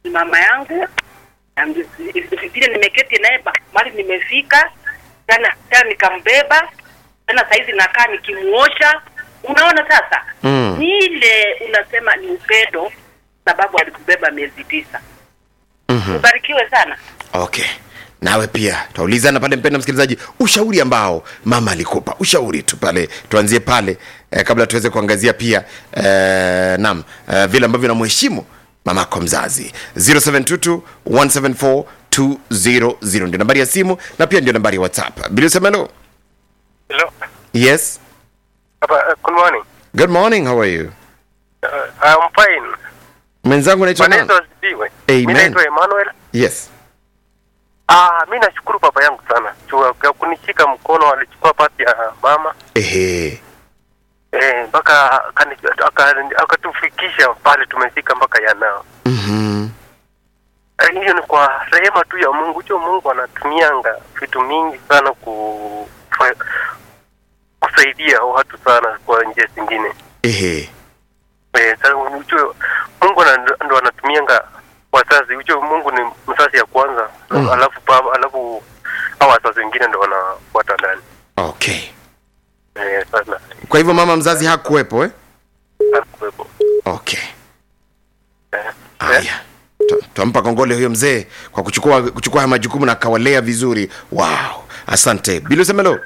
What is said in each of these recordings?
ni mama yangu na ndi- vile nimeketi naye ba- mahali nimefika tena tena nikambeba tena saizi nakaa nikimuosha unaona sasa Mm. ni ile unasema ni upendo sababu alikubeba miezi tisa Mhm. ubarikiwe sana okay nawe pia twaulizana pale mpenda msikilizaji ushauri ambao mama alikupa ushauri tu pale tuanzie pale eh, kabla tuweze kuangazia pia eh, nam eh, vile ambavyo namheshimu mamako mzazi 0722 174 200 ndio nambari ya simu na pia ndio nambari ya whatsapp bilisemelo Hello. yes Papa, uh, good morning. good morning how are you Uh, I'm fine. mwenzangu naitwa Bwana nani? Yesu asifiwe. Amen. Mimi naitwa Emmanuel. yes Ah, mimi nashukuru baba yangu sana. Chua kwa kunishika mkono alichukua pati ya mama. ehe Eh, mpaka akani- aka- akatufikisha pale tumefika mpaka yanao. mhm Eh, Hiyo ni kwa rehema tu ya Mungu. Hiyo Mungu anatumianga vitu mingi sana ku fa- kusaidia watu sana kwa njia zingine. ehe Eh, sasa ujue Mungu ana- ndo anatumianga wazazi. Ujue Mungu ni mzazi ya kwanza, Mm. alafu baba, alafu hao wazazi wengine ndo wanafuata ndani. okay Eh, sana kwa hivyo mama mzazi hakuwepo eh? hakuwepo. okay Eh, eh, haya Tu- twampa kongole huyo mzee kwa kuchukua kuchukua haya majukumu na akawalea vizuri wow asante bilusemelo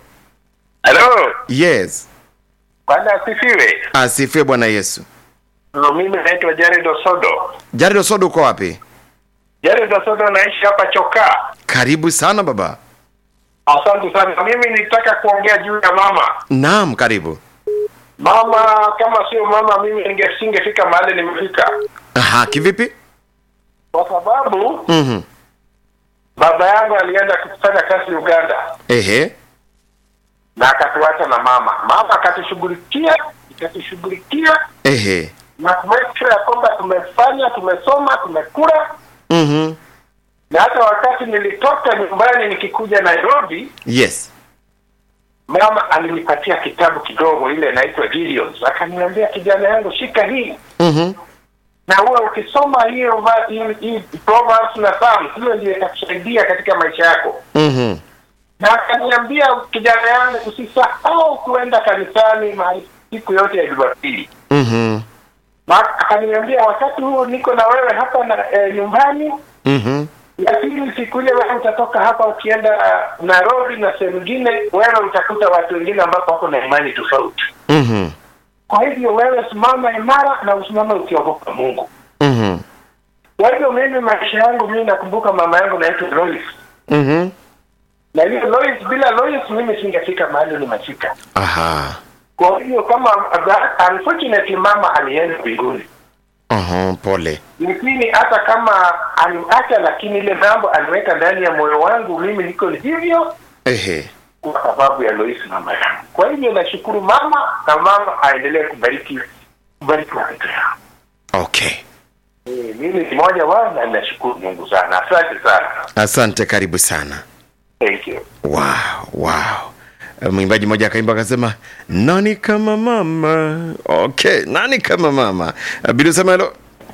Halo, yes Bwana asifiwe. asifiwe bwana yesu No, mimi naitwa Jared Osodo. jared osodo uko wapi Jared Osodo naishi hapa Chokaa. karibu sana baba Asante sana. Mimi nitaka kuongea juu ya mama. naam karibu Mama, kama sio mama, mimi ninge- singefika mahali nimefika, aha kivipi kwa sababu mm-hmm. baba yangu alienda kufanya kazi Uganda ehe na akatuacha na mama. Mama akatushughulikia, ikatushughulikia ehe na kumake sure ya kwamba tumefanya, tumesoma, tumekula mm-hmm. na hata wakati nilitoka nyumbani nikikuja Nairobi yes mama alinipatia kitabu kidogo ile inaitwa Gideons akaniambia kijana yangu shika hii mm-hmm. na huwa ukisoma hiyo va- hii- hii Proverbs na Psalms hiyo ndio itakusaidia katika maisha yako Mm-hmm. na akaniambia kijana yangu usisahau kuenda kanisani mahali siku yote ya Jumapili Mm-hmm. na akaniambia wakati huo niko na wewe hapa na eh, nyumbani Mm-hmm. lakini siku ile wewe utatoka hapa ukienda Nairobi na sehemu nyingine wewe utakuta watu wengine ambapo wako na imani tofauti Mm-hmm. Kwa hivyo wewe simama imara na usimame ukiogopa Mungu. Mm-hmm. Kwa hivyo mimi maisha yangu mimi nakumbuka mama yangu naitwa Lois. Mm-hmm. Na hiyo Lois bila Lois mimi singefika mahali nimefika. aha Kwa hivyo kama unfortunately mama alienda mbinguni. aha pole Lakini hata kama aliacha lakini ile mambo aliweka ndani ya moyo wangu mimi niko hivyo ehe kwa sababu ya Lois mama yangu. Kwa hivyo nashukuru mama na mama aendelee kubariki kubariki watoto yao. okay Eh, Mimi ni mmoja wao na nashukuru Mungu sana. Asante sana. asante karibu sana Thank you. wow wow Eh, mwimbaji mmoja akaimba akasema nani kama mama okay nani kama mama Eh, bila sema hilo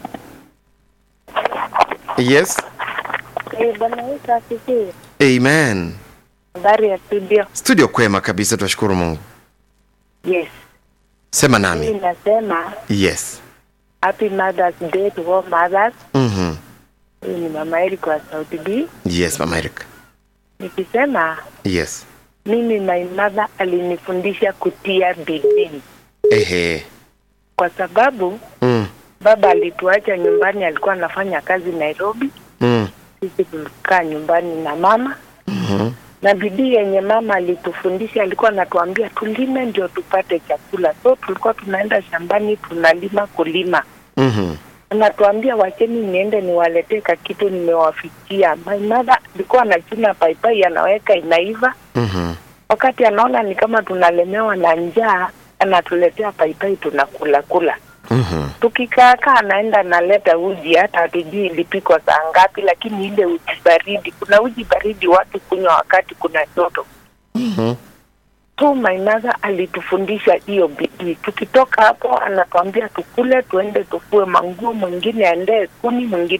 yes Eh, Bwana Yesu asifiwe. amen Habari ya studio. studio kwema kabisa twashukuru mungu Yes. sema Mimi nami nasema yes happy Mother's Day to all mothers. mm-hmm. Huyu ni mama Eric wa Sauti B. yes mama Eric. Nikisema yes mimi my mother alinifundisha kutia bidii ehe kwa sababu mm. baba alituacha nyumbani, alikuwa anafanya kazi Nairobi, Mm. sisi tulikaa nyumbani na mama Mm-hmm. na bidii yenye mama alitufundisha, alikuwa anatuambia tulime ndio tupate chakula. So tulikuwa tunaenda shambani tunalima kulima, Mm-hmm. anatuambia wacheni niende niwaletee kakitu nimewafikia. My mother alikuwa anachuna paipai anaweka inaiva, Mm-hmm. wakati anaona ni kama tunalemewa na njaa, anatuletea paipai tunakula kula. Mm-hmm. Tukikaakaa anaenda analeta uji, hata hatujui ilipikwa saa ngapi, lakini ile uji baridi, kuna uji baridi watu kunywa wakati kuna joto. Mm-hmm. So my mother alitufundisha hiyo bidii. Tukitoka hapo, anatuambia tukule, tuende tufue manguo, mwingine aendee kuni, mwingine